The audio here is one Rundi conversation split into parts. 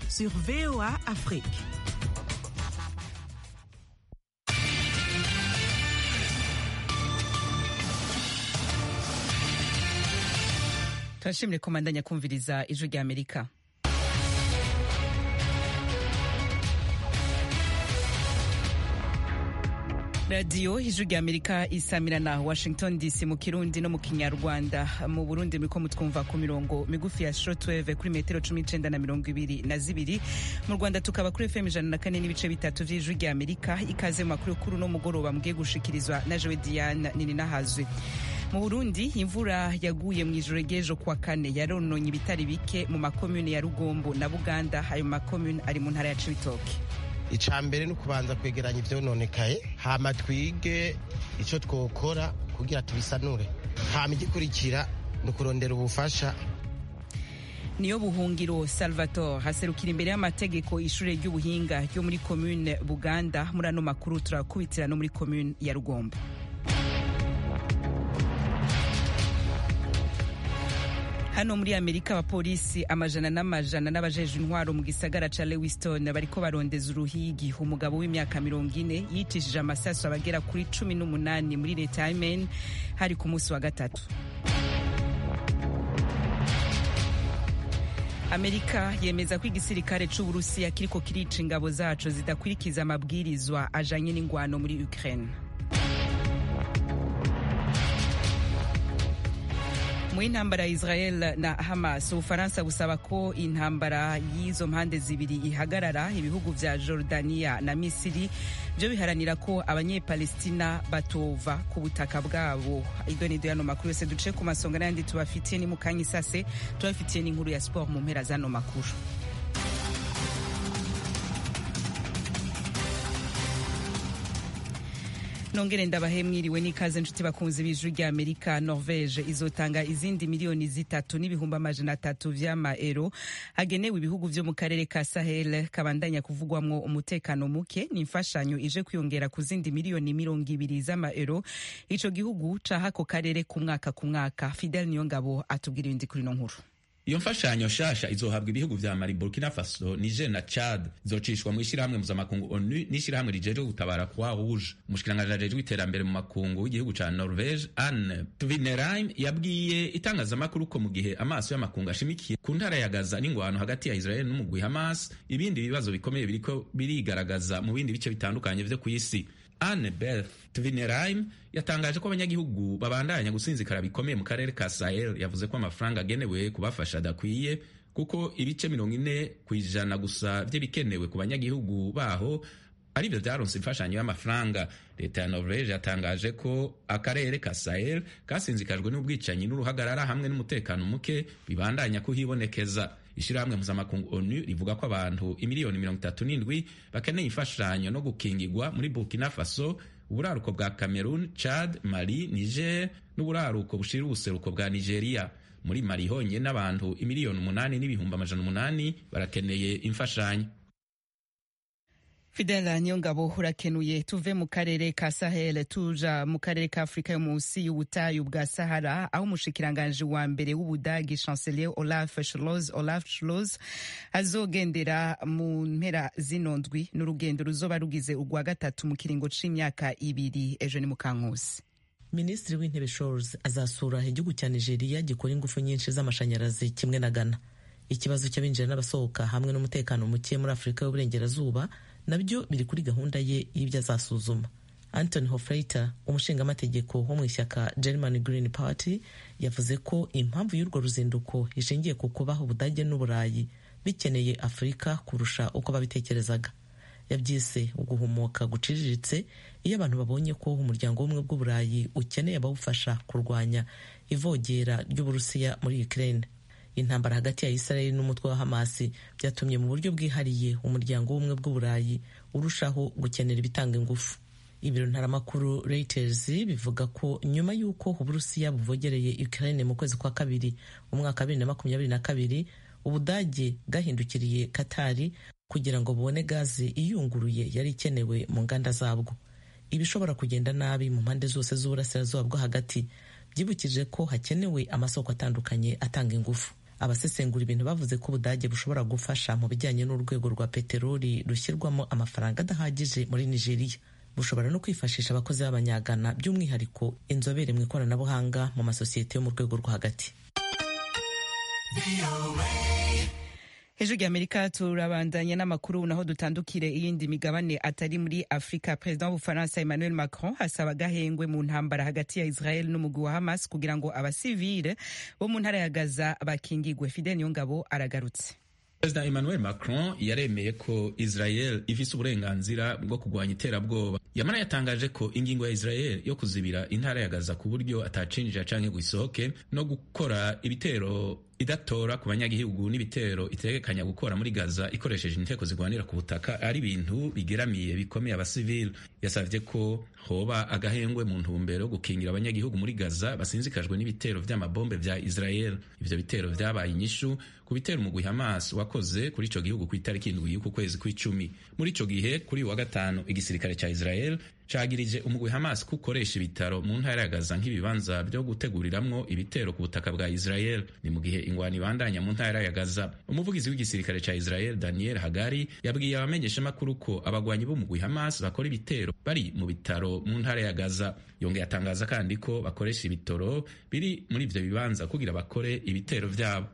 sur VOA Afrique. turashimire komandanya kumviriza ijwi rya amerika radiyo ijwi rya amerika isamira na washington dc mu kirundi no mu kinyarwanda mu burundi muriko mutwumva ku mirongo migufi ya shortwave kuri metero cumi n'icenda na mirongo ibiri na zibiri mu rwanda tukaba kuri fm ijana na kane n'ibice bitatu vy'ijwi rya amerika ikaze mu makuru kuru no mugoroba mugiye gushikirizwa na jewe diane nini nahazwe mu burundi imvura yaguye mu ijoro ry'ejo kuwa kane yarononye ibitari bike mu makomune ya rugombo na buganda ayo makomune ari mu ntara ya cibitoke icya mbere ni ukubanza kwegeranya ibyononekaye hama twige icyo twokora kugira tubisanure hama igikurikira ni ukurondera ubufasha niyo buhungiro salvatore haserukira imbere y'amategeko ishure ry'ubuhinga ryo muri komune buganda muri ano makuru turakubitira no muri komune ya rugombo hano muri amerika abapolisi amajana n'amajana n'abajeje intwaro mu gisagara ca lewiston bariko barondeza uruhigi umugabo w'imyaka mirongo ine yicishije amasasu abagera kuri cumi n'umunani muri leta ya maine hari ku munsi wa gatatu amerika yemeza ko igisirikare c'uburusiya kiriko kirica ingabo zaco zidakurikiza amabwirizwa ajanye n'ingwano muri ukraine mu intambara ya israel na hamas ubufaransa busaba ko intambara y'izo mpande zibiri ihagarara ibihugu vya jordania na misiri vyo biharanira ko abanyepalestina batova ku butaka bwabo iryo ni yano makuru yose duce ku masonga n'ayandi tubafitiye ni mu kanya isase tubafitiye n'inkuru ya sport mu mpera z'ano makuru nongere ndabahe mwiriwe n'ikaze nshuti bakunzi b'ijwi rya amerika norvege izotanga izindi miliyoni zitatu n'ibihumbi amajana atatu vy'amaero hagenewe ibihugu vyo mu karere ka sahel kabandanya kuvugwamwo umutekano muke ni imfashanyo ije kwiyongera ku zindi miliyoni mirongo ibiri z'amaero ico gihugu caha ako karere ku mwaka ku mwaka fidel niyongabo atubwira ibindi kuri no nkuru iyo mfashanyo shasha izohabwa ibihugu vya mali burkina faso niger na chad izocishwa mu ishyirahamwe mpuzamakungu onu n'ishyirahamwe rijejwe gutabara kwa rouge umushikiranganji ajejwe iterambere mu makungu w'igihugu ca norvege anne tvinereim yabwiye itangazamakuru ko mu gihe amaso y'amakungu ashimikiye ku ntara ya gaza n'ingwano hagati ya israel n'umugwi hamas ibindi bibazo bikomeye biriko birigaragaza mu bindi bice bitandukanye vyo kw'isi Anne Beth Tvinereim yatangaje ko abanyagihugu babandanya gusinzikara bikomeye mu karere ka Sahel yavuze ko amafaranga agenewe kubafasha adakwiye kuko ibice mirongo ine ku ijana gusa vy'ibikenewe ku banyagihugu baho arivyo vyaronse imfashanyo y'amafaranga leta ya norvege yatangaje ko akarere ka sahel kasinzikajwe n'ubwicanyi n'uruhagarara hamwe n'umutekano muke bibandanya kuhibonekeza ishirahamwe mpuzamakungu onu rivuga ko abantu imiliyoni mirongo itatu n'indwi bakeneye imfashanyo no gukingigwa muri burkina faso uburaruko bwa cameroon chad mali niger n'uburaruko bushira ubuseruko bwa nigeria muri mali honyine n'abantu imiliyoni umunani n'ibihumbi amajana umunani barakeneye imfashanyo fidela niyongabo urakenuye tuve mu karere ka sahel tuja mu karere ka afurika yo munsi y'ubutayu bwa sahara aho umushikiranganji wa mbere w'ubudagi chancelier olaf schloss olaf schloss azogendera mu mpera zino ndwi n'urugendo ruzoba rugize urwa gatatu mu kiringo c'imyaka ibiri ejo ni mukankusi minisitiri w'intebe shores azasura igihugu cya nigeria gikora ingufu nyinshi z'amashanyarazi kimwe na ghana ikibazo cy'abinjira n'abasohoka hamwe n'umutekano muke muri afurika y'uburengerazuba nabyo biri kuri gahunda ye y'ibyo azasuzuma anthony hofreiter umushingamategeko wo mu ishyaka german green party yavuze ko impamvu y'urwo ruzinduko ishingiye ku kubaho ubudage n'uburayi bikeneye afurika kurusha uko babitekerezaga yabyise uguhumuka guciriritse iyo abantu babonye ko umuryango w'ubumwe bw'uburayi ukeneye abawufasha kurwanya ivogera ry'uburusiya muri ukraine intambara hagati ya israeli n'umutwe wa hamasi byatumye mu buryo bwihariye umuryango w'ubumwe bw'uburayi urushaho gukenera ibitanga ingufu ibiro ntaramakuru reuters bivuga ko nyuma y'uko uburusiya buvogereye ukraine mu kwezi kwa kabiri umwaka wa bibiri na makumyabiri na kabiri ubudage bwahindukiriye katari kugira ngo bubone gazi iyunguruye yari ikenewe mu nganda zabwo ibishobora kugenda nabi mu mpande zose z'uburasirazuba bwo hagati byibukije ko hakenewe amasoko atandukanye atanga ingufu abasesengura ibintu bavuze ko ubudage bushobora gufasha mu bijyanye n'urwego rwa peteroli rushyirwamo amafaranga adahagije muri nigeria bushobora no kwifashisha abakozi b'abanyagana by'umwihariko inzobere mu ikoranabuhanga mu masosiyete yo mu rwego rwo hagati hejuru y'amerika turabandanya n'amakuru naho dutandukire iyindi migabane atari muri afurika perezida w'ubufaransa emmanuel macron asaba agahengwe mu ntambara hagati ya israel n'umugwi wa hamas kugira ngo abasivile bo mu ntara ya gaza bakingigwe fidel niyongabo aragarutse perezida emmanuel macron yaremeye ko israel ifise uburenganzira bwo kurwanya iterabwoba yamara yatangaje ko ingingo ya israel yo kuzibira intara ya gaza ku buryo atacinjira canke ngo isohoke no gukora ibitero idatora ku banyagihugu n'ibitero itegekanya gukora muri gaza ikoresheje inteko zigwanira ku butaka ari ibintu bigeramiye bikomeye abasivili yasavye ko hoba agahengwe mu ntumbero yo gukingira abanyagihugu muri gaza basinzikajwe n'ibitero vy'amabombe vya israel ivyo bitero vyabaye inyishu ku bitero umugwi hamas wakoze kuri ico gihugu ku itariki indwi y'uku kwezi kw'icumi muri ico gihe kuri uyu wa gatanu igisirikare ca israel cagirije umugwi hamas ko ukoresha ibitaro mu ntara ya gaza nk'ibibanza vyo guteguriramwo ibitero ku butaka bwa israel ni mu gihe ingwani ibandanya mu ntara ya gaza umuvugizi w'igisirikare ca israel daniel hagari yabwiye abamenyeshamakuru ko abagwanyi b'umugwi hamas bakora ibitero bari mu bitaro mu ntara ya gaza yongeye atangaza kandi ko bakoresha ibitoro biri muri ivyo bibanza kugira bakore ibitero vyabo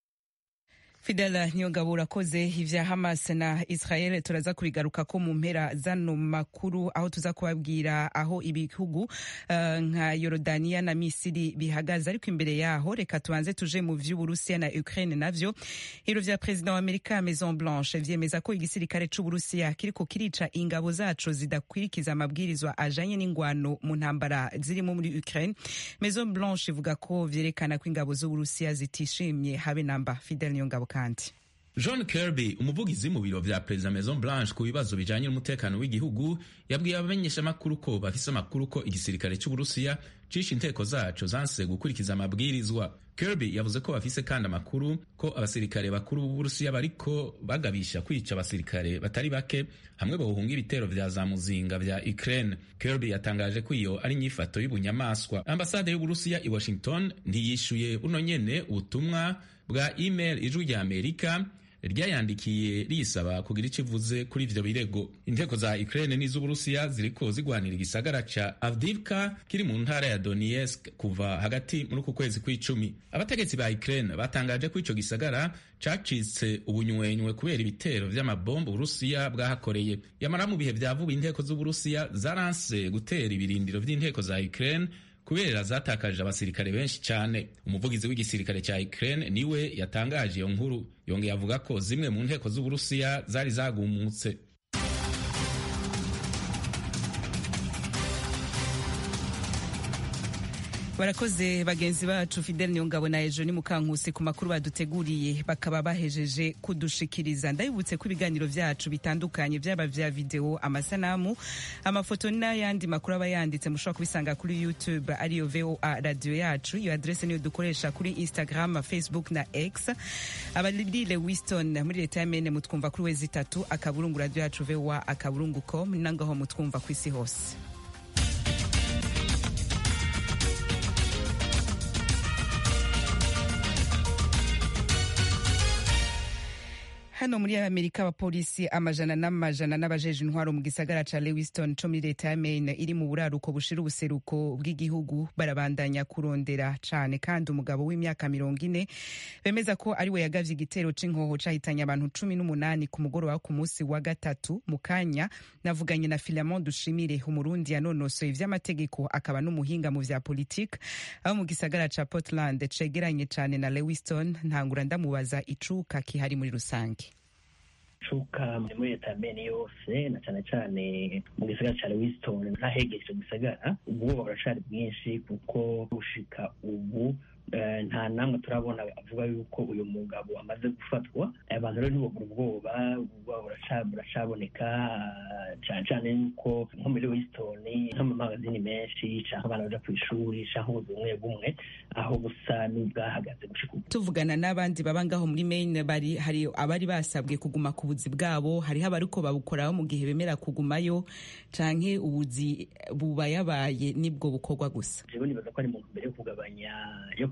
fidela niyongabo urakoze ivya hamas na israel turaza kubigaruka ko mu mpera zano makuru aho tuza kubabwira aho ibihugu uh, nka yorodaniya na misiri bihagaze ariko imbere yaho reka tubanze tuje mu vy'uburusiya na ukraine navyo ibiro vya perezida wa amerika maison blanche vyemeza ko igisirikare c'uburusiya kiriko kirica ingabo zaco zidakwirikiza amabwirizwa ajanye n'ingwano mu ntambara zirimo muri ukraine maison blanche ivuga ko vyerekana ko ingabo z'uburusiya zitishimye habe namba fidel niyongabo kandi john kirby umuvugizi mu biro vya perezida maison blanche ku bibazo bijanye n'umutekano w'igihugu yabwiye abamenyeshamakuru ko bafise amakuru ko igisirikare c'uburusiya cishe inteko zaco zanse gukurikiza amabwirizwa kirby yavuze ko bafise kandi amakuru ko abasirikare bakuru b'uburusiya bariko bagabisha kwica abasirikare batari bake hamwe bohunga ibitero vya za muzinga vya ukraine kirby yatangaje ko iyo ari inyifato y'ubunyamaswa ambasade y'uburusiya i washington ntiyishuye buno nyene ubutumwa bwa email ijwi rya amerika ryayandikiye risaba kugira icyo ivuze kuri ivyo birego inteko za Ukraine n'iz'Uburusiya ziriko zigwanira igisagara ca Avdivka kiri mu ntara ya Donetsk kuva hagati muri uku kwezi kw'icumi abategetsi ba Ukraine batangaje ko ico gisagara cacitse ubunywenywe kubera ibitero vy'amabombo Uburusiya bwahakoreye yamara mu bihe vya vuba inteko z'Uburusiya zaranse gutera ibirindiro vy'inteko za Ukraine kubera zatakaje abasirikare benshi cyane umuvugizi w'igisirikare cya Ukraine niwe yatangaje iyo nkuru yongeye avuga ko zimwe mu nteko z'Uburusiya zari zagumutse barakoze bagenzi bacu fidel niyongabo na ejo ni mukankusi ku makuru baduteguriye bakaba bahejeje kudushikiriza ndabibutse ko ibiganiro vyacu bitandukanye vyaba vya video amasanamu amafoto n'ayandi makuru aba yanditse mushobora kubisanga kuri youtube ariyo voa radio yacu iyo adrese niyo dukoresha kuri instagram facebook na x abaririre wiston muri leta ya mene mutwumva kuri wezi itatu akaburungu radio yacu voa akaburungu com nangaho mutwumva ku isi hose hano muri amerika abapolisi amajana n'amajana n'abajeje intwaro mu gisagara ca lewiston co muri leta ya maine iri mu buraruko bushira ubuseruko bw'igihugu barabandanya kurondera cane kandi umugabo w'imyaka mirongo ine bemeza ko ari we yagavye igitero c'inkoho cahitanye abantu cumi n'umunani ku mugoroba ku munsi wa gatatu mu kanya navuganye na filamon dushimire umurundi yanonosoye ivy'amategeko akaba n'umuhinga mu vya politike abo mu gisagara ca portland cegeranye cane na lewiston ntangura ndamubaza icuka kihari muri rusange cuka muri leta ya mene yose na cyane cyane mu gisagara cya lewiston ntahegeje icyo gisagara ubwoba buracari bwinshi kuko gushika ubu nta namwe turabona avuga yuko uyu mugabo amaze gufatwa abantu rero ntibugura ubwoba ubwoba buracaboneka cyane cyane yuko nko muri lewiston nko mu magazini menshi cyangwa abana baja ku ishuri cyangwa ubuzi bumwe bumwe aho busa n'ubwahagaze gushika ubu tuvugana n'abandi baba ngaho muri maine bari hari abari basabwe kuguma ku buzi bwabo hariho abariko babukoraho mu gihe bemera kugumayo canke ubuzi bubayabaye nibwo bukorwa gusa jewe nibaza ko ari mu mbere yo kugabanya yo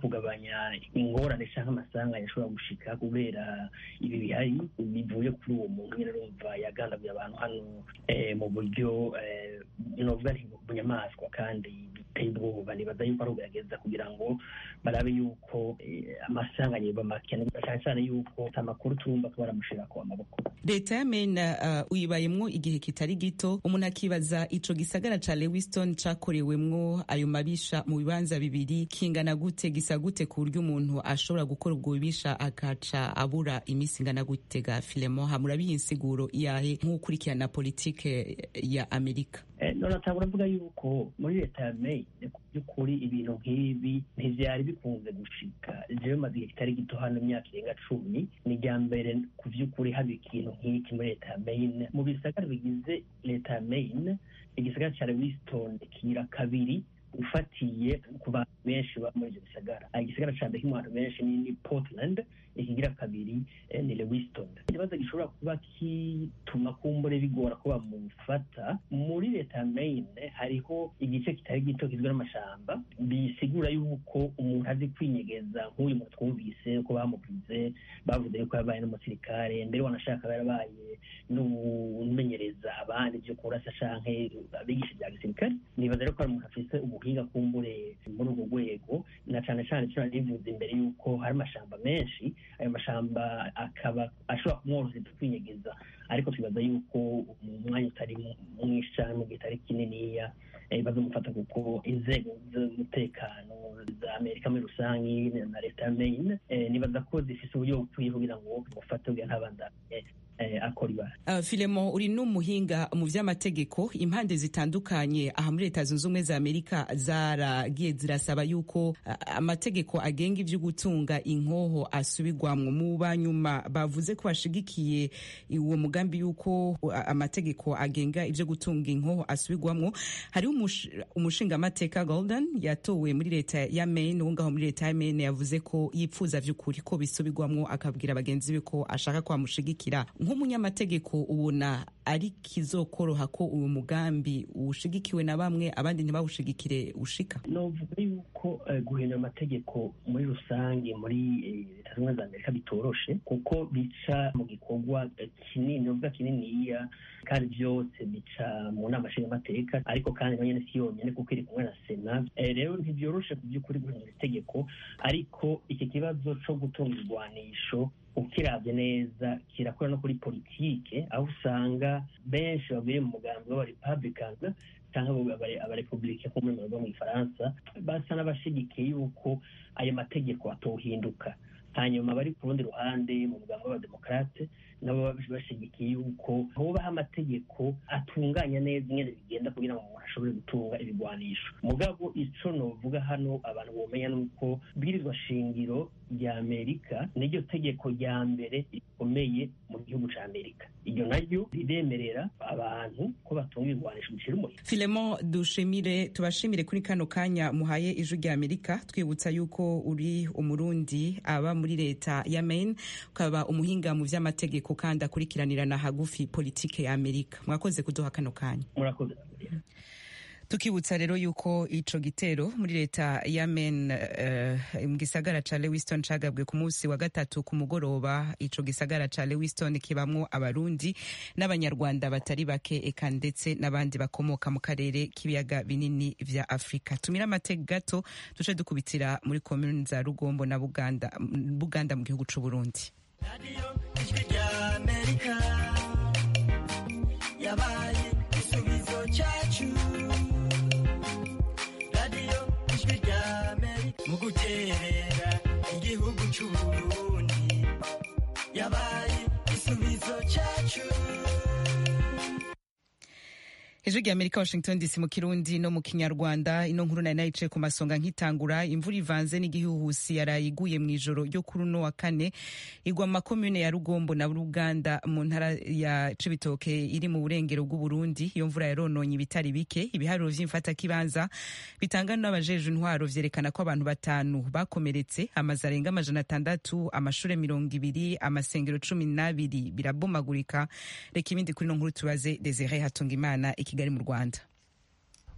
kugabanya ingorane cyangwa amasanganya ashobora gushika kubera ibi bihari bivuye kuri uwo muntu nyine urumva yagandaguye abantu hano mu buryo novuga nti bunyamaswa kandi biteye ubwoba nibaza yuko ari ugerageza kugira ngo barabe yuko amasanganya yoba make cyane cyane yuko amakuru tumva ko baramushirako amaboko leta ya mena uh, uyibayemwo igihe kitari gito umuntu akibaza ico gisagara ca lewiston cakorewemwo ayo mabisha mu bibanza bibiri kingana gute gisa gute ku buryo umuntu ashobora gukora ubwo bubisha akaca abura iminsi ingana gute ga filemo hamurabiye insiguro yahe nk'ukurikirana politike ya amerika none atangura avuga yuko muri leta ya maine ku by'ukuri ibintu nk'ibi ntivyari bikunze gushika jewe maze igihe kitari gito hano imyaka irenga cumi ni irya mbere ku by'ukuri haba ikintu nk'iki muri leta ya maine mu bisagara bigize leta ya maine igisagara ca lewiston kira kabiri ufatiye ku bantu benshi baba muri ivyo bisagara igisagara ca mbere kimwe abantu benshi ni portland ikigira kabiri ni lewiston ikibazo gishobora kuba kituma kumbure bigora ko bamufata muri leta ya maine hariho igice kitari gito kizwe n'amashamba bisigura yuko umuntu azi kwinyegeza nk'uyu muntu twumvise ko bamuvuze bavuze yuko yabaye n'umusirikare mbere wanashaka yarabaye n'umenyereza abandi byo kurasa canke abigisha bya gisirikare nibaza rero ko ari umuntu afise ubuhinga kumbure muri urwo rwego na cane cane co narivuze imbere yuko hari amashamba menshi ayo mashamba akaba ashobora kumworohereza kwinyegeza ariko twibaza yuko mu mwanya utari mwinshi cyane mu gihe kitari kininiya bazamufata kuko inzego z'umutekano za amerika muri rusange na leta ya maine nibaza ko zifise uburyo bukwiye kugira ngo mufate kugira ntabandanye akora ibara uh, filemo uri n'umuhinga mu vy'amategeko impande zitandukanye aha muri leta zunze ubumwe za amerika zaragiye zirasaba yuko uh, amategeko agenga ivyo gutunga inkoho asubirwamwo mu banyuma bavuze ko bashigikiye uwo mugambi yuko uh, amategeko agenga ivyo gutunga inkoho asubirwamwo hariho umushingamateka golden yatowe muri leta ya maine uwo ngaho muri leta ya maine yavuze ko yipfuza vy'ukuri ko bisubirwamwo akabwira bagenzi be ko ashaka ko bamushigikira nk'umunyamategeko ubona ari kizokoroha ko uyu mugambi ushigikiwe na bamwe abandi ntibawushigikire ushika novuga yuko guhindura amategeko muri rusange muri leta zimwe za amerika bitoroshe kuko bica mu gikorwa kinini novuga kininiya kandi byose bica mu nama nshingamateka ariko kandi nonyene si yonyene kuko iri kumwe na sena rero ntibyoroshe ku by'ukuri guhindura itegeko ariko iki kibazo co gutunga ibigwanisho ukiravye neza kirakora no kuri politike aho usanga benshi bavuye mu mugambi w'abarepublicans cyangwa abarepublike nko muri mu gifaransa basa n'abashigikiye yuko ayo mategeko atohinduka hanyuma bari ku rundi ruhande mu mugambi w'abademokarate nabo bashigikiye yuko hubaho amategeko atunganya neza ingene bigenda kugira ngo umuntu ashobore gutunga ibigwanisho mugabo ico novuga hano abantu bomenya nuko bwirizwa shingiro rya amerika niryo tegeko rya mbere rikomeye mu gihugu ca amerika iryo naryo riremerera abantu ko batunga ibigwanisho bicira umuriro filemo dushimire tubashimire kuri kano kanya muhaye ijwi rya amerika twibutsa yuko uri umurundi aba muri leta ya maine ukaba umuhinga mu vy'amategeko kandi akurikiranirana hagufi politike ya amerika mwakoze kuduha kano kanya murakoze tukibutsa rero yuko ico gitero muri leta ya Maine uh, mu gisagara ca Lewiston cagabwe ku munsi wa gatatu ku mugoroba ico gisagara ca Lewiston kibamwo abarundi n'abanyarwanda batari bake eka ndetse n'abandi bakomoka mu karere k'ibiyaga binini vya Afrika tumira amateka gato duce dukubitira muri komune za Rugombo na Buganda Buganda mu gihugu c'u Burundi Radio Ijwi rya Amerika yabaye igisubizo cyacu mu guterera igihugu c'uburundi yabaye igisubizo cacu ijwi rya amerika washington dc mu kirundi no mu kinyarwanda ino nkuru nari nayicaye ku masonga nkitangura imvura ivanze n'igihuhusi yaraye iguye mu ijoro ryo kuri uno wa kane igwa mu makomune ya rugombo na ruganda mu ntara ya cibitoke iri mu burengero bw'uburundi iyo mvura yarononye ibitari bike ibiharuro vy'imfatakibanza bitangana n'abajeje intwaro vyerekana ko abantu batanu bakomeretse amazu arenga amajana atandatu amashure mirongo ibiri amasengero cumi n'abiri birabomagurika reka ibindi kuri ino nkuru tubaze desire hatungimana iki kigali mu rwanda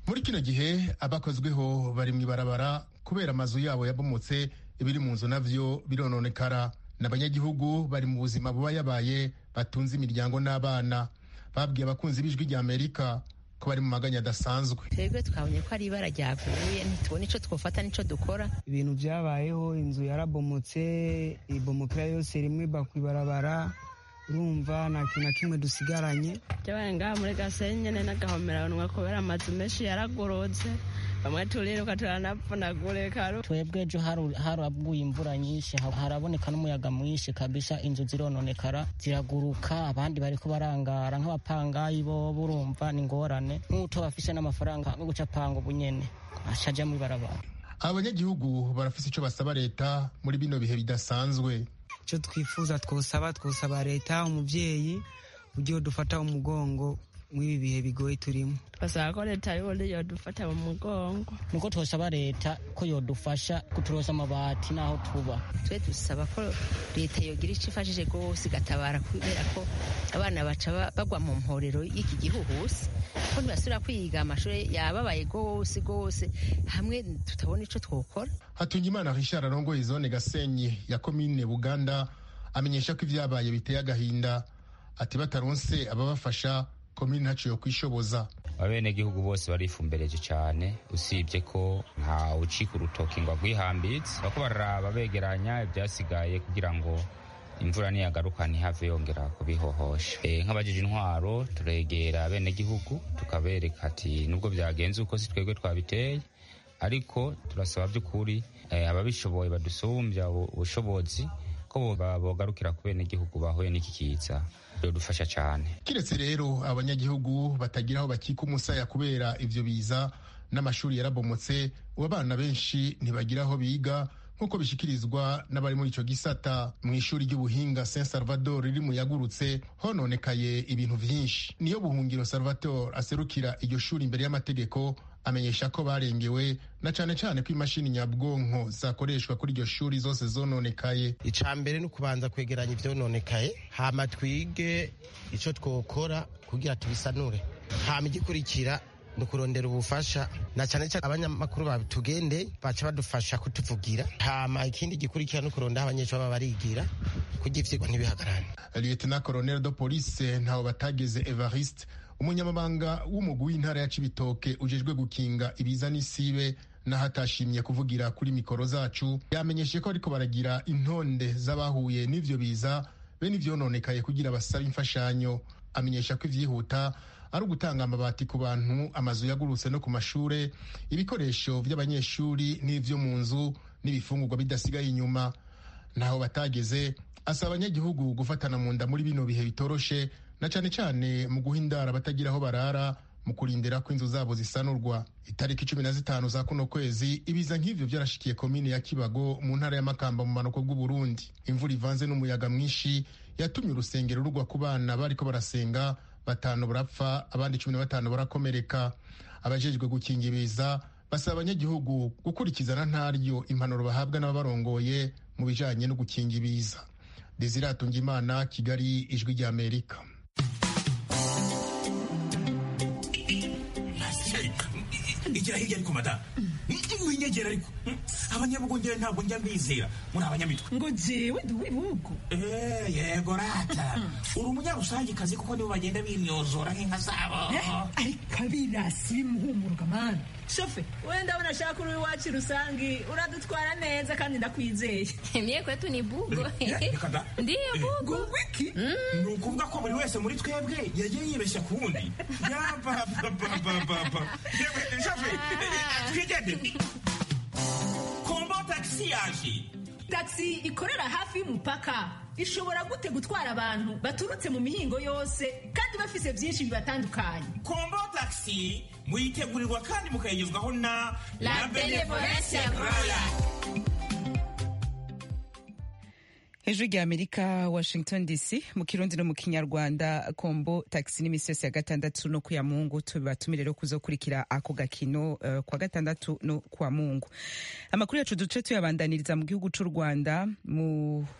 muri kino gihe abakozweho bari mu ibarabara kubera amazu yabo yabomotse ibiri mu nzu navyo birononekara n'abanyagihugu bari mu buzima buba yabaye batunze imiryango n'abana babwiye abakunzi b'ijwi rya amerika ko bari mu maganya adasanzwe twebwe twabonye ko ari ibara ryaguye ntitubone ico twofata n'ico dukora ibintu byabayeho inzu yarabomotse ibomokera yose rimwe iba kw'ibarabara urumva nta kintu na kimwe dusigaranye byabaye ngaha muri gasenyi nyene n'agahomeranwa kubera amazu menshi yaragorotse bamwe turiruka turanapfunagurika twebwe ejo haraguye imvura nyinshi haraboneka n'umuyaga mwinshi kabisa inzu zirononekara ziraguruka abandi bariko barangara nk'abapangayi bo burumva ni ingorane nk'uto bafise n'amafaranga yo guca panga ubunyene ashaja mu ibarabara abanyagihugu barafise ico basaba leta muri bino bihe bidasanzwe icyo twifuza twosaba twosaba leta umubyeyi ugiye dufata umugongo mw'ibi bihe bigoye turimo twasaba ko leta y'ubundi yodufata mu mugongo niko twosaba leta ko yodufasha kuturosa amabati n'aho tuba twe dusaba ko leta yogira icyo ifashije rwose igatabara kubera ko abana baca bagwa mu mporero y'iki gihuhusi ko ntibasubira kwiga amashuri yababaye rwose rwose hamwe tutabona icyo twokora hatungimana richard arongoye zone gasenyi ya komine buganda amenyesha ko ibyabaye biteye agahinda ati bataronse ababafasha komini ntaciye kwishoboza abenegihugu bose barifumbereje cyane usibye ko nta ucika urutoki ngo agwihambitse bako bararaba begeranya ibyasigaye kugira ngo imvura niyagaruka ntihave yongera kubihohosha e, nk'abajije intwaro turegera abenegihugu tukabereka ati nubwo byagenze uko si twebwe twabiteye ariko turasaba by'ukuri e, ababishoboye badusumbya ubushobozi ko bogarukira ku benegihugu bahuye n'iki kiza dufasha cyane kiretse rero abanyagihugu batagira aho bakika umusaya kubera ivyo biza n'amashuri yarabomotse ubu abana benshi ntibagira aho biga nk'uko bishikirizwa n'abari muri ico gisata mu ishuri ry'ubuhinga saint salvador riri mu yagurutse hononekaye ibintu vyinshi niyo buhungiro salvatore aserukira iryo shuri imbere y'amategeko amenyesha ko barengewe na cane cane ko imashini nyabwonko zakoreshwa kuri iryo shuri zose zononekaye ica mbere ni ukubanza kwegeranya ivyononekaye hama twige ico twokora kugira tubisanure hama igikurikira ni ukurondera ubufasha na cyane cyane abanyamakuru batugende baca badufasha kutuvugira hama ikindi gikurikira ni ukurondera aho abanyeshuri baba barigira kugira ivyigwa ntibihagarane lieutenant colonel de police ntaho batageze evariste umunyamabanga w'umugwi w'intara ya cibitoke ujejwe gukinga ibiza n'isibe n'ahatashimye kuvugira kuri mikoro zacu yamenyeshe ko ariko baragira intonde z'abahuye n'ivyo biza bene ivyononekaye kugira basabe imfashanyo amenyesha ko ivyihuta ari ugutanga amabati ku bantu amazu yagurutse no ku mashure ibikoresho vy'abanyeshuri n'ivyo mu nzu n'ibifungurwa bidasigaye inyuma naho batageze asaba abanyagihugu gufatana mu nda muri bino bihe bitoroshe na cane cane mu guha indara batagira aho barara mu kurindira ko inzu zabo zisanurwa itariki cumi na zitanu za kuno kwezi ibiza nk'ivyo vyarashikiye komine ya kibago mu ntara ya makamba mu manuko bw'uburundi imvura ivanze n'umuyaga mwinshi yatumye urusengero rugwa ku bana bariko barasenga batanu barapfa abandi cumi na batanu barakomereka abajejwe gukinga ibiza basaba abanyagihugu gukurikizana ntaryo impanuro bahabwa n'ababarongoye mu bijanye no gukinga ibiza desire atungimana kigali ijwi ry'amerika igira hirya ariko madamu winyegera ariko abanyabugongera ntabwo njya mbizera muri abanyamitwe ngo jewe ndi uw'ibihugu yego rata uri umunyarusangikazi kuko nibo bagenda bimyozora nk'inka zabo ariko abirasi bimuhumuruka mani shofe wenda abona ashaka uri iwacu rusangi uradutwara neza kandi ndakwizeye mie kwetu ni bugo ndiyo bugo wiki ni ukuvuga ko buri wese muri twebwe yagiye yibeshya ku wundi yabababababa shofe twigendere kombo tagisi yaje tagisi ikorera hafi y'umupaka ishobora gute gutwara abantu baturutse mu mihingo yose kandi bafise byinshi bibatandukanye kombo tagisi muyitegurirwa kandi mukayigezwaho na la benevolence roya hejuru rya amerika washington dc mu kirundi no mu kinyarwanda kombo taxi n'imisi yose ya gatandatu no kuya mungu tubatumire rero kuzokurikira ako gakino uh, kwa gatandatu no kwa mungu amakuru yacu duce tuyabandaniriza mu gihugu c'u rwanda mu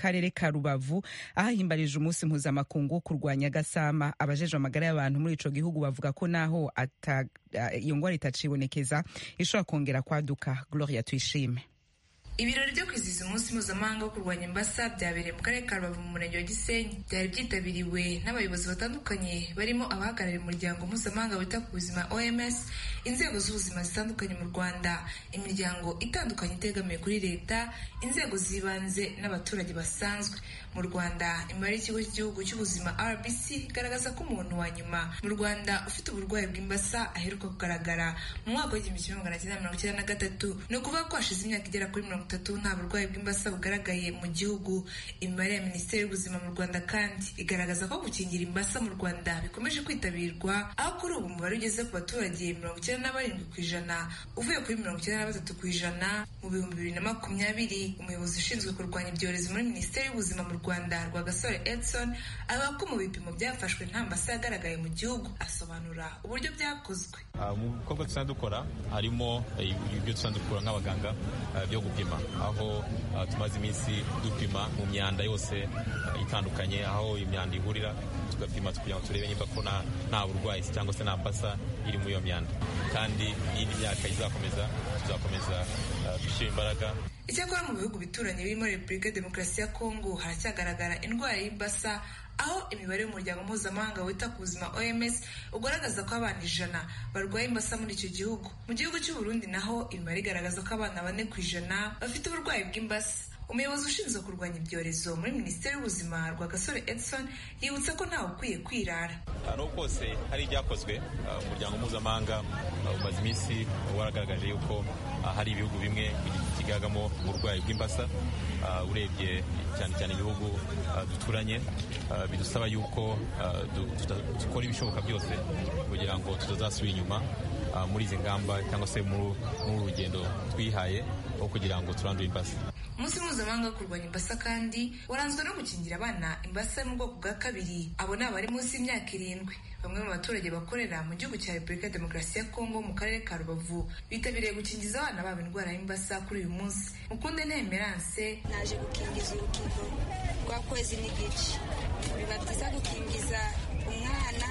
karere ka rubavu ahahimbarije umunsi mpuzamakungu wo kurwanya agasama abajejwe amagara y'abantu muri ico gihugu bavuga ko naho ata- iyo ngwara itacibonekeza ishobora kongera kwaduka gloria tuyishime ibirori byo kwizihiza umunsi mpuzamahanga wo kurwanya imbasa byabereye mu karere ka rubavu mu murenge wa gisenyi byari byitabiriwe n'abayobozi batandukanye barimo abahagarariye umuryango mpuzamahanga wita ku buzima oms inzego z'ubuzima zitandukanye mu rwanda imiryango itandukanye itegamiye kuri leta inzego z'ibanze n'abaturage basanzwe mu rwanda imibare y'ikigo cy'igihugu cy'ubuzima rbc igaragaza ko umuntu wa nyuma mu rwanda ufite uburwayi bw'imbasa aheruka kugaragara mu mwaka w'igihumbi kimwe magana cyenda mirongo icyenda na gatatu ni ukuvuga ko hashize imyaka igera kuri mirongo itatu nta burwayi bw'imbasa bugaragaye mu gihugu imibare ya minisiteri y'ubuzima mu rwanda kandi igaragaza ko gukingira imbasa mu rwanda bikomeje kwitabirwa aho kuri ubu umubare ugeze ku baturage mirongo icyenda na barindwi ku ijana uvuye kuri mirongo icyenda na batatu ku ijana mu bihumbi bibiri na makumyabiri umuyobozi ushinzwe kurwanya ibyorezo muri minisiteri y'ubuzima mu rwanda rwagasore edson avuga ko mu bipimo byafashwe nta mbasa yagaragaye mu gihugu asobanura uburyo byakozwe Uh, mu bikorwa dusanzwe dukora harimo eh, ibyo dusanzwe dukora nk'abaganga uh, byo gupima aho uh, tumaze iminsi dupima mu myanda yose uh, itandukanye aho imyanda ihurira tugapima kugira ngo turebe niba ko nta nta burwayi cyangwa se nta mbasa iri muri iyo myanda kandi n'indi myaka izakomeza tuzakomeza uh, gushyira imbaraga icyakora mu bihugu bituranye birimo repubulika ya demokarasi ya kongo haracyagaragara indwara y'imbasa aho imibare y'umuryango mpuzamahanga wita ku buzima oms ugaragaza ko abana ijana barwaye imbasa muri icyo gihugu mu gihugu cy'u Burundi naho imibare igaragaza ko abana bane ku ijana bafite uburwayi bw'imbasa umuyobozi ushinzwe kurwanya ibyorezo muri minisiteri y'ubuzima rwagasore edson yibutsa ko ntawe ukwiye kwirara nubwo kose hari ibyakozwe uh, umuryango mpuzamahanga uh, umaze iminsi waragaragaje yuko uh, hari ibihugu bimwe kigaragamo uburwayi bw'imbasa uh, urebye cyane cyane ibihugu uh, duturanye uh, bidusaba yuko uh, du- tuta- dukora ibishoboka byose kugira ngo tutazasubira inyuma uh, muri izi ngamba cyangwa se muri muri uru rugendo twihaye rwo kugira ngo turandure imbasa umunsi mpuzamahanga wo kurwanya imbasa kandi waranzwe no gukingira abana imbasa yo mu bwoko bwa kabiri abo ni abari munsi y'imyaka irindwi bamwe mu baturage bakorera mu gihugu cya repubulika ya demokarasi ya kongo mu karere ka rubavu bitabiriye gukingiza abana babo indwara y'imbasa kuri uyu munsi mukunde ntemeranse naje gukingiza urukingo rwa kwezi n'igice biba byiza gukingiza umwana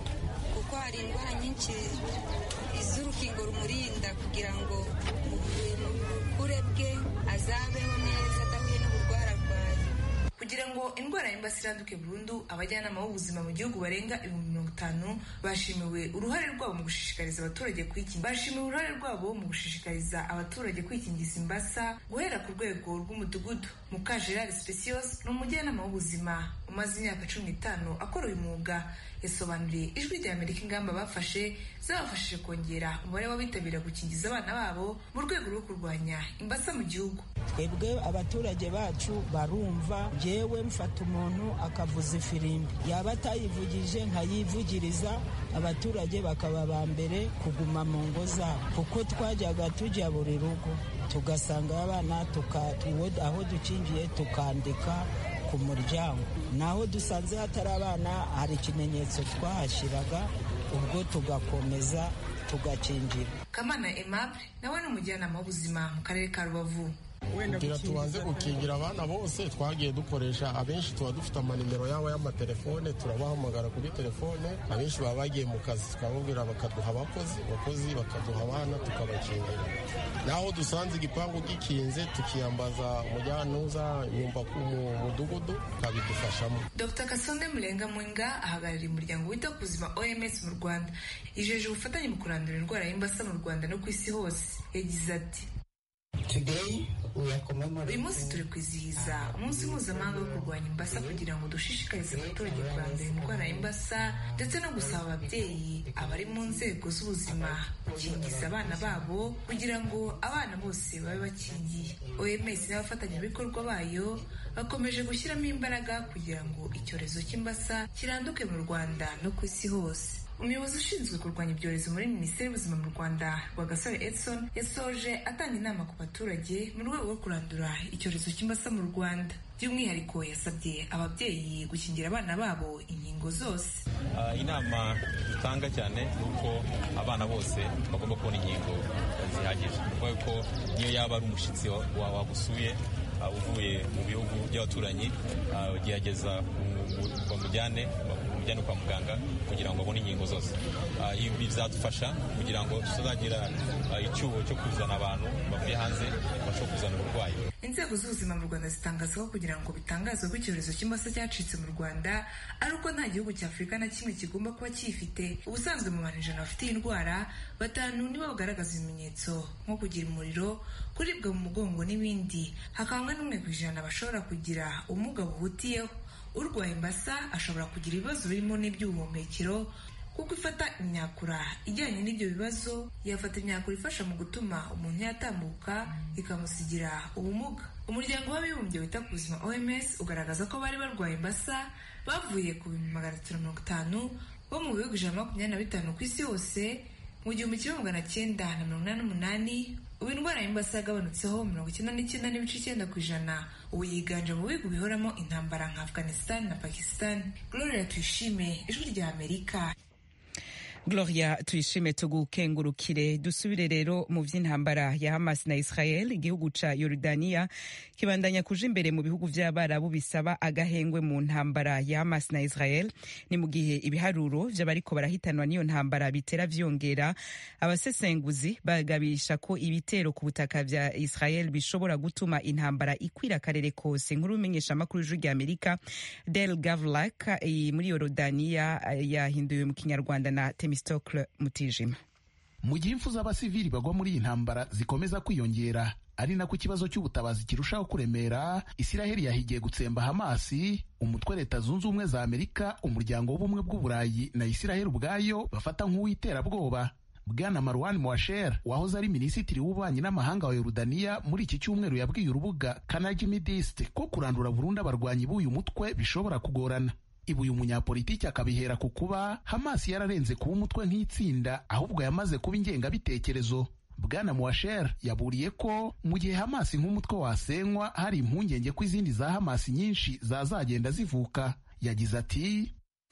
kuko hari indwara nyinshi iz'urukingo rumurinda kugira ngo mu mu bukure bwe azabeho neza adahuye n'uburwara arwaye kugira ngo indwara y'imbasa iranduke burundu abajyanama b'ubuzima mu gihugu barenga ibihumbi mirongo itanu bashimiwe uruhare rwabo mu gushishikariza abaturage kwikingiza bashimiwe uruhare rwabo mu gushishikariza abaturage kwikingiza imbasa guhera ku rwego rw'umudugudu mukajerari specios ni umujyanama w'ubuzima umaze imyaka cumi n'itanu akora uyu mwuga yasobanuriye ijwi rya amerika ingamba bafashe zabafashije kongera umubare w'abitabira gukingiza abana babo mu rwego rwo kurwanya imbasa mu gihugu twebwe abaturage bacu barumva jewe mfata umuntu akavuza ifirimbi yaba atayivugije nkayivugiriza abaturage bakaba ba mbere kuguma mu ngo zabo kuko twajyaga tujya buri rugo tugasanga abana tuka- tuwo- aho dukingiye tukandika ku muryango naho dusanze hatari abana hari ikimenyetso twahashyiraga ubwo tugakomeza tugakingira kamana aimable nawe ni umujyanama w'ubuzima mu karere ka rubavu kugira tubanze gukingira abana bose twagiye dukoresha abenshi tuba dufite amanimero yabo y'amatelefone turabahamagara kuri telefone abenshi baba bagiye mu kazi tukababwira bakaduha abakozi abakozi bakaduha abana tukabakingira naho dusanze igipangu gikinze tukiyambaza umujyanuza nyumva ku mu mudugudu tukabidufashamo dr kasonde murenga mwinga ahagarariye umuryango wita ku buzima oms mu rwanda yijeje ubufatanye mu kurandura indwara y'imbasa mu rwanda no ku isi hose yagize ati uyu munsi turi kwizihiza umunsi mpuzamahanga wo kurwanya imbasa kugira ngo dushishikarize abaturage kurandura indwara y'imbasa ndetse no gusaba ababyeyi abari mu nzego z'ubuzima gukingiza abana babo kugira ngo abana bose babe bakingiye oms n'abafatanyabikorwa bayo bakomeje gushyiramo imbaraga kugira ngo icyorezo cy'imbasa kiranduke mu rwanda no ku isi hose umuyobozi ushinzwe kurwanya ibyorezo muri minisiteri y'ubuzima mu rwanda rwagasore edson yasoje atanga inama ku baturage mu rwego rwo kurandura icyorezo cy'imbasa mu rwanda by'umwihariko yasabye ababyeyi gukingira abana babo inkingo zose Uh, inama dutanga cyane ni uko abana bose bagomba kubona inkingo zihagije kuko ko niyo yaba ari umushyitsi wa- wa- wagusuye uh, uvuye mu bihugu by'abaturanyi uh, gerageza bamujyane bamujyane kwa muganga kugira ngo abone inkingo zose uh, ibi bizadufasha kugira ngo tutazagira uh, icyuho cyo kuzana abantu bavuye hanze bashobora kuzana uburwayi inzego z'ubuzima mu rwanda zitangaza ko kugira ngo bitangazwe ko icyorezo cy'imbasa cyacitse mu rwanda ari uko nta gihugu cya afurika na kimwe kigomba kuba cyifite ubusanzwe mu bantu ijana bafite iyi ndwara batanu nibo bagaragaza ibimenyetso nko kugira umuriro kuribwa mu mugongo n'ibindi hakaba n'umwe ku ijana bashobora kugira ubumuga buhutiyeho urwaye imbasa ashobora kugira ibibazo birimo n'iby'ubuhumekero kuko ifata imyakura ijyanye n'ibyo bibazo yafata imyakura ifasha mu gutuma umuntu yatambuka ikamusigira ubumuga umuryango w'abibumbye wita ku buzima oms ugaragaza ko bari barwaye imbasa bavuye ku bihumbi magana atatu mirongo itanu bo mu bihugu ijana na makumyabiri na bitanu ku isi yose mu gihumbi kimwe magana cyenda na mirongo inani n'umunani ubu indwara y'imbasa yagabanutseho mirongo icyenda n'icyenda n'ibice icyenda ku ijana ubu yiganje mu bihugu bihoramo intambara nka afghanistan na pakistan gloria tuyishime ijwi rya amerika gloria tuyishime tugukengurukire dusubire rero mu vy'intambara ya hamas na israel igihugu ca yorodaniya kibandanya kuja imbere mu bihugu vy'abarabu bisaba agahengwe mu ntambara ya hamas na israel ni mu gihe ibiharuro vy'abariko barahitanwa n'iyo ntambara bitera vyongera abasesenguzi bagabisha ko ibitero ku butaka vya israel bishobora gutuma intambara ikwira akarere kose nkuru umenyesha amakuru y'ijwi rya amerika del gavlak muri yorodaniya yahinduwe mu kinyarwanda na temis Stockle Mutijima. Mu gihe impfu z'abasivili bagwa muri iyi ntambara zikomeza kwiyongera ari nako ikibazo cy'ubutabazi kirushaho kuremera Isiraheli yahigiye gutsemba Hamasi umutwe leta zunze ubumwe za Amerika umuryango w'ubumwe bw'uburayi na Isiraheli ubwayo bafata nk'uw'iterabwoba Bwana Marwan Mwasher wahoze ari minisitiri w'ububanyi n'amahanga wa Yorodaniya muri iki cyumweru yabwiye urubuga Kanagi Midist ko kurandura burundu abarwanyi b'uyu mutwe bishobora kugorana ibi uyu munyapolitiki akabihera ku kuba Hamas yararenze kuba umutwe nk'itsinda ahubwo yamaze kuba ingengabitekerezo Bwana Mwasher yaburiye ko mu gihe Hamas nk'umutwe wasenywa hari impungenge ko izindi za Hamas nyinshi zazagenda zivuka yagize ati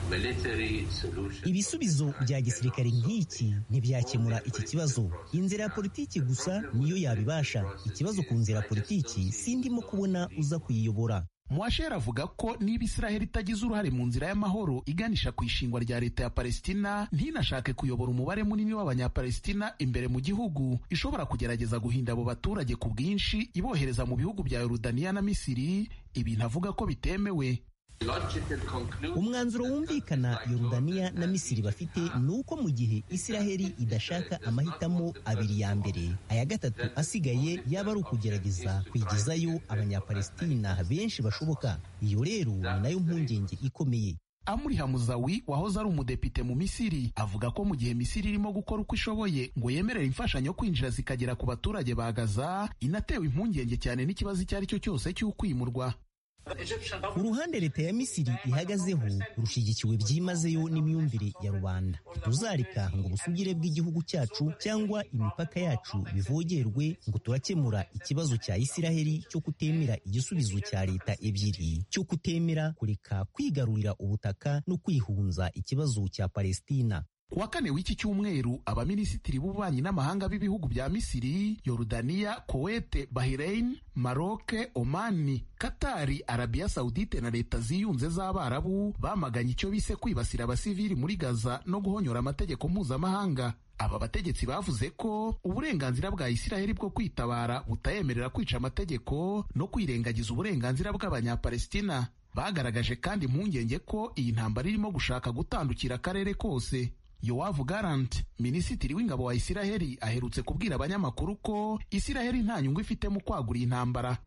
ibisubizo bya gisirikare nk'iki ntibyakemura iki kibazo inzira ya politiki gusa niyo yabibasha ikibazo ku nzira ya politiki sindimo kubona uza kuyiyobora Mwasher avuga ko niba Israheli itagize uruhare mu nzira y'amahoro iganisha ku ishingwa rya leta ya Palestina ntinashake kuyobora umubare munini w'abanyapalestina imbere mu gihugu ishobora kugerageza guhinda abo baturage ku bwinshi ibohereza mu bihugu bya Yorodaniya na Misiri ibintu avuga ko bitemewe umwanzuro wumvikana Yorodaniya na Misiri bafite ni uko mu gihe Isiraheli idashaka amahitamo abiri ya mbere aya gatatu asigaye yaba ari ukugerageza kwigizayo abanyapalestina benshi bashoboka iyo rero ni nayo mpungenge ikomeye Amuri Hamuzawi wahoze ari umudepite mu Misiri avuga ko mu gihe Misiri irimo gukora uko ishoboye ngo yemerere imfashanyo kwinjira zikagera ku baturage ba Gaza inatewe impungenge cyane n'ikibazo icyo ari cyo cyose cy'ukwimurwa uruhande leta ya misiri ihagazeho rushyigikiwe byimazeyo n'imyumvire ya rubanda tuzareka ngo ubusugire bw'igihugu cyacu cyangwa imipaka yacu bivogerwe ngo turakemura ikibazo cya isiraheli cyo kutemera igisubizo cya leta ebyiri cyo kutemera kureka kwigarurira ubutaka no kwihunza ikibazo cya palestina ku wa kane w'iki cyumweru abaminisitiri b'ububanyi n'amahanga b'ibihugu bya misiri yorudaniya kowete bahrein maroke omani katari arabiya sawudite na leta ziyunze z'abarabu bamaganye icyo bise kwibasira abasivili muri gaza no guhonyora amategeko mpuzamahanga aba bategetsi bavuze ko uburenganzira bwa isiraheli bwo kwitabara butayemerera kwica amategeko no kwirengagiza uburenganzira bw'abanyapalestina bagaragaje kandi impungenge ko iyi ntambara irimo gushaka gutandukira akarere kose yowavu garanti minisitiri w'ingabo wa isiraheli aherutse kubwira abanyamakuru ko isiraheli nta nyungu ifite mu kwagura intambara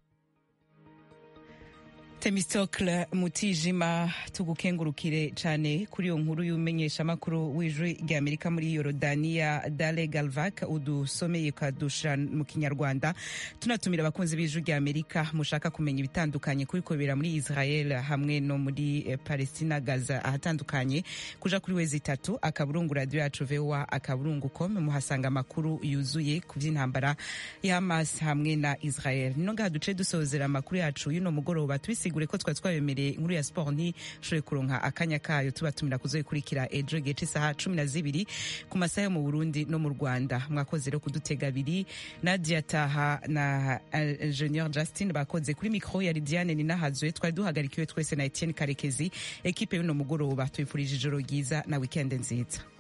temistokle mutijima tugukengurukire cyane kuri iyo nkuru y'umenyeshamakuru w'ijwi ry'amerika muri yorodaniya dale galvak udusomeye ukadushira mu kinyarwanda tunatumira abakunzi b'ijwi ry'amerika mushaka kumenya ibitandukanye kuri kubera muri israel hamwe no muri palestina gaza ahatandukanye kuja kuri wezi itatu akaburungu radiyo yacu voa akaburungu com muhasanga amakuru yuzuye ku by'intambara ya hamas hamwe na israel nino ngaha duce dusozera amakuru yacu y'uno mugoroba tubisiga ntibisigure ko twari twabemereye inkuru ya sport ntishoboye kuronka akanya kayo tubatumira kuzoyikurikira ejo igihe c'isaha cumi na zibiri ku masaha yo mu burundi no mu rwanda mwakoze rero kudutega abiri nadia taha na ingenieur justin bakoze kuri mikro ya lidiane ninahazwe twari duhagarikiwe twese na etienne karekezi ekipe y'uno mugoroba tuyifurije ijoro ryiza na wikende nziza